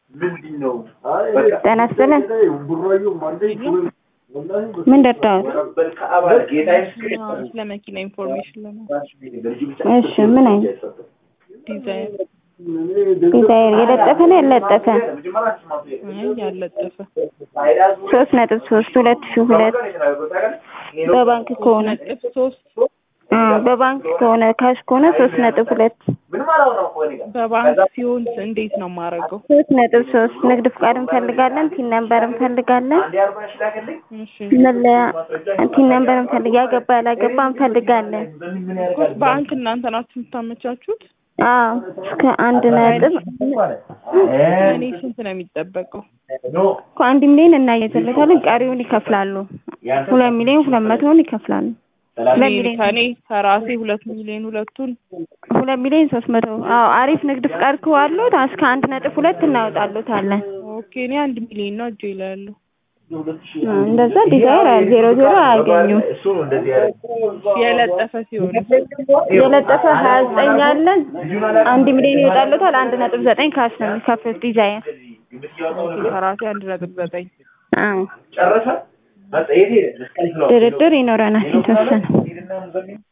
ጤና ይስጥልን። ምን ደርዳዎት? ስለ መኪና ኢንፎርሜሽን ለማለት እሺ ምን አይነት ዲዛይን ዲዛይር የለጠፈ ነው ያለጠፈ? አይ ያለጠፈ ሶስት ነጥብ ሶስት ሁለት ሺህ ሁለት በባንክ ከሆነ ነጥብ ሶስት አ በባንክ ከሆነ ካሽ ከሆነ ሶስት ነጥብ ሁለት በባንክ ሲሆን እንዴት ነው የማደርገው? ሶስት ነጥብ ሶስት ንግድ ፍቃድ እንፈልጋለን። ቲን ነምበር እንፈልጋለን። እሺ መለያ ቲን ነምበር እንፈልግ ያገባ ያላገባ እንፈልጋለን። ባንክ እናንተ ናችሁ የምታመቻቹት? አዎ እስከ አንድ ነጥብ እኔ ስንት ነው የሚጠበቀው? እኮ አንድ ሚሊዮን እናየዘለታለን። ቀሪውን ይከፍላሉ። ሁለት ሚሊዮን ሁለት መቶውን ይከፍላሉ። ሁለት እኔ ሚሊዮን ከኔ ከራሴ ሁለት ሚሊዮን ሁለቱን ሁለት ሚሊዮን ሶስት መቶ አዎ አሪፍ ንግድ ፍቃድ ከዋሉት እስከ አንድ ነጥብ ሁለት እናወጣሉታለን። ኦኬ እኔ አንድ ሚሊዮን ነው እጄ ላይ ያለው። አ እንደዛ ዲዛይር ዜሮ ዜሮ አያገኙም። የለጠፈ ሲሆን የለጠፈ ሀያ ዘጠኝ አለን አንድ ሚሊዮን ይወጣሉታል። አንድ ነጥብ ዘጠኝ ካሽ ነው የሚከፍሉት ዲዛይር ከራሴ አንድ ነጥብ ዘጠኝ አዎ ድርድር ይኖረናል የተወሰነ